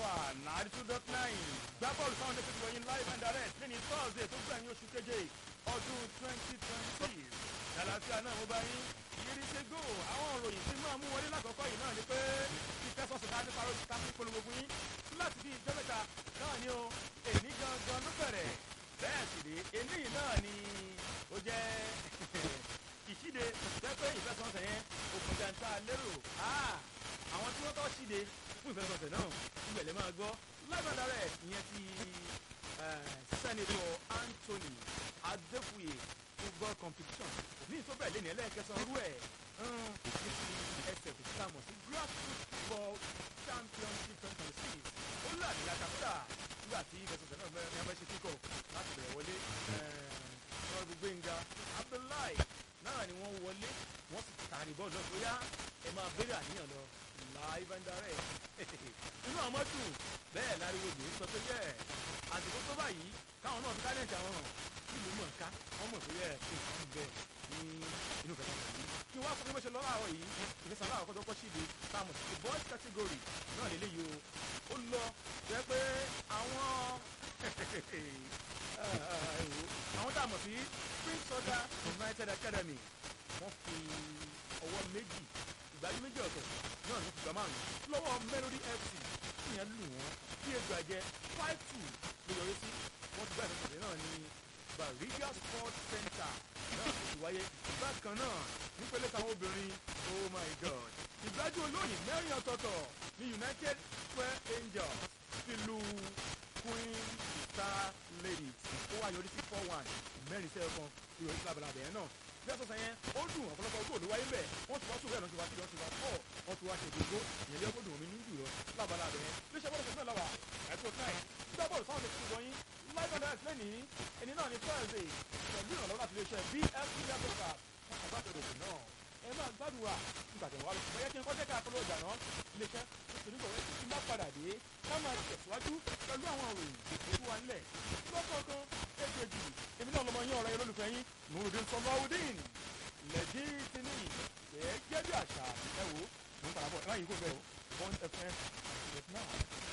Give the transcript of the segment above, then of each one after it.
ninety two dot nine gbá bọ́ọ̀lù sáwọn ẹgbẹ́ tó wọ̀nyí live and direct lẹ́ni thursday tó gbẹ̀yìn oṣù keje ọdún twenty twenty ṣàlàfíà náà mo bá yín yìí ṣe go àwọn òròyìn tí máa mú wọlé lákọ̀ọ́kọ́ yìí náà ni pé ìfẹsọ̀sọ̀ ká nípa lórí ká fún polówó fún yín láti bí ìjọ mẹ́ta náà ni o èmi gangan ló bẹ̀rẹ̀ bẹ́ẹ̀ sì rèé eléyìí náà ni ó jẹ́ ìṣíde pẹ́pẹ́ ìfẹsọ̀sọ̀ yẹn òkùnjà ń ta lérò àwọn tí wọ́n tọ́ ṣíde fún ìfẹsọ̀sọ̀ náà ìgbẹ̀lẹ̀ máa gbọ́ lágbàdá rẹ̀ ìyẹn ti sẹ́nitọ̀ Anthony Adéfúye football competition ní ìtọ́bẹ̀ lẹ́nu ẹlẹ́ẹ̀kẹsàn-án rú ẹ̀ ní ti ẹsẹ̀ tó ká mọ̀ sí grassroots football championship twenty twenty six ó láàbí àkàkọ́dà nígbà tí ìfẹsọ̀sọ̀ náà mẹ́rin ẹgbẹ́ ṣe kíkọ̀ láti bẹ̀rẹ̀ wọlé ọ̀rọ̀ Gbénga Abdullahi náà ni wọ́n wọlé wọ́n sì tààrí bọ́ọ̀lù náà bóyá ẹ máa béèrè àníyàn lọ live and direct inú àwọn dùn bẹ́ẹ̀ láriwo lè sọ pé yẹ àsìkò tó báyìí káwọn náà fi tálẹ̀ǹtì àwọn hàn nílùú mọ̀ ká wọ́n mọ̀ pé yẹ kí n kàn bẹ́ẹ̀ ní inú kẹta yìí kí wọ́n á sọ pé bó ṣe lọ́wọ́ àárọ̀ yìí ìfẹsẹ̀ aláwọ̀ kọ́tọ́ kọ́ síbi táwọn sí the boys category náà lè léyìí o ó lọ jẹ́ pé àwọn àwọn tá a mọ̀ sí spring soda united academy wọ́n fi ọwọ́ méjì ìgbàlú méjì ọ̀tọ̀ náà ló fi gbà márùn lọ́wọ́ melody fc ìyẹn lù wọ́n bí ejò àjẹ five two ló yọrí sí wọ́n ti gbà ìfẹsẹ̀lẹ̀ náà ní Bariga sports center náà ló ti wáyé bákan náà nípele táwọn obìnrin oh my god ìgbájú olóyìn mẹ́rin ọ̀tọ̀ọ̀tọ̀ ní united square angels ti lu queen star ladies ó wá yọrí sí four one mẹ́rin sẹ́yọ̀ kan ìròyìn lábàlábẹ̀ yẹn náà bí ẹ̀sọ́ sẹ́yìn ó dùn ọ̀pọ̀lọpọ̀ ojú òde wáyé bẹ̀ wọ́n ti wá sóòrè ẹ̀nà ti wá sí wọ́n ti wá pọ̀ wọ́n ti wá ṣe gbogbo ìyẹn lé ọgbọ́dùn omi ní jùlọ lábàlábẹ̀ yẹn bí ṣe bọ́ọ̀lù sẹ́sẹ́ lọ́wọ́ ẹ̀tọ́ náà gbá bọ́ọ̀lù sáwọn ti fi wọ́nyí live and direct lẹ́nìí ẹni náà ní thursday pẹ̀lú ìrànlọ́wọ́ láti iléeṣẹ́ bfc africa wọn kò bá tẹ̀lé òkè náà ẹ máa gbádùn wa nígbà tẹ̀wọ́ lọ ṣùgbọ́n yẹ kí n kọ́jẹ́ ká polówó ìjà náà iléeṣẹ́ tó ní bọ̀wé tí má padà dé ká máa tẹ̀síwájú pẹ̀lú àwọn òròyìn tó wà nílẹ̀ lọ́kọ̀ọ̀kan èkejì èmi náà lọmọ yín ọ̀rẹ́ yẹn lólùfẹ́ yín nurudin sọláwùdín lẹ́jì tí ní gẹ́gẹ́ bí àṣà ẹ wò mo ń padà bọ̀ ẹ má yí kó bẹ́ẹ̀ o one fm yes now.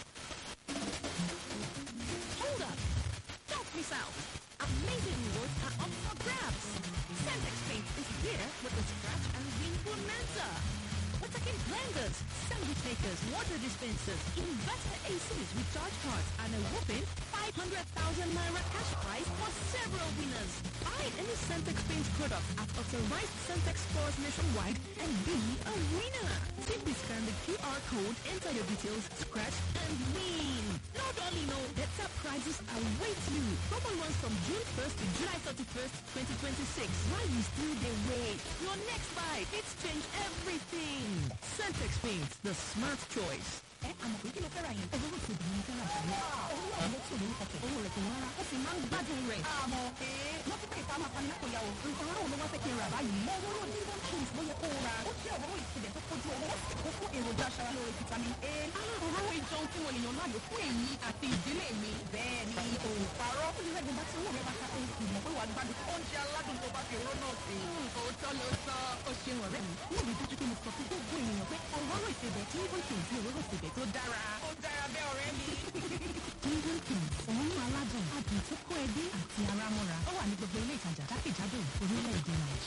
Hold up! Don't miss out! Amazing rewards are up for grabs! Centex Paint is here with the Scratch and Win Bonanza! Attacking blenders, sandwich makers, water dispensers, inverter ACs with charge cards, and a whopping 500,000 Naira cash prize for several winners. Buy any Centex Paint product at authorized Centex stores nationwide and be a winner. Simply scan the QR code, enter your details, scratch, and win. Not only know better prizes await you. Promo runs from June 1st to July 31st, 2026. While you still dey wait, your next buy fits change everything. Centex Paint, the smart choice. ẹ àmọ̀ pé kí ló fẹ́ ra yẹn. owó tó dùn ní fẹ́ràn jù lọ. owó àwọn tó lórí kọ̀kẹ́. owó rẹ̀ kò wọ́n rà. ó sì máa ń gbádùn rẹ̀. àmọ́ ee wọ́n ti pè ká máa pani lápò ya o. nǹkan aráwọ̀ ló wá fẹ́ kí n rà báyìí. mo wọ́n rò dídán kings ló yẹ kó o ra. ó jẹ́ òróró ìsìlẹ̀ tó kojú owó. ó fún èròjà aṣaralóore vitamin a. òróró ìjọun fún èèyàn láàyò fún èyí àti ìdílé mi. bẹ́ẹ̀ ni òun parọ́. ó lè rẹ́ gbọ́dọ̀ tí owó rẹ̀ bá ká tó ìmọ̀ pé wàá gbádùn oúnjẹ aládùn tó bá fi òróró náà sí. Òótọ́ ló sọ. ó ṣeun ọ̀rẹ́ mi. mo rí dájú pé mo sọ fún gbogbo ènìyàn pé òróró ìsebẹ̀ tí ó kì í fi òróró ìsebẹ̀ tó dára. Ó dára bẹ́ẹ̀ ọ̀rẹ́ mi. Kingdom Kings, òun aládùn, adùn tó kó ẹbí àti ara mọ́ra. Ó wà ní gbogbo ilé ìtajà jákèjádò orílẹ̀-èdè Nàìjíríà.